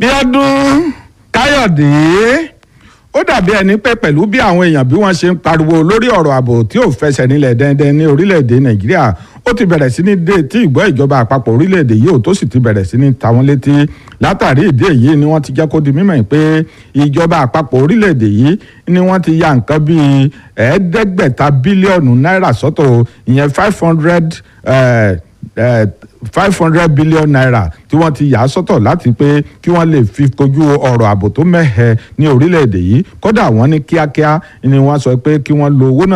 bíọ́dún káyọ̀dé ó dàbí ẹni pé pẹ̀lú bí àwọn èèyàn bí wọ́n ṣe ń pariwo lórí ọ̀rọ̀ ààbò tí ò fẹsẹ̀ nílẹ̀ dẹ́ndẹ́n ní orílẹ̀-èdè nàìjíríà ó ti bẹ̀rẹ̀ sí ní dé tí ìgbọ́ ìjọba àpapọ̀ orílẹ̀-èdè yìí ò tó sì ti bẹ̀rẹ̀ sí ní ta wọ́n létí látàrí ìdí èyí ni wọ́n ti jẹ́ kó di mímọ̀ pé ìjọba àpapọ̀ orílẹ̀-èdè yìí ni wọ́n ti ya nǹkan bíi ẹ̀ẹ́dẹ́gbẹ̀ta bílíọ̀nù náírà sọ́tọ̀ ìyẹn five hundred five hundred billion naira tí wọ́n ti yà á sọ́tọ̀ láti pé kí wọ́n lè fi kojú ọ̀rọ̀ ààbò tó mẹ́hẹ ní orílẹ̀-èdè yìí kódà wọ́n ní kíákíá ni wọ́n sọ pé kí wọ́n lo owó náà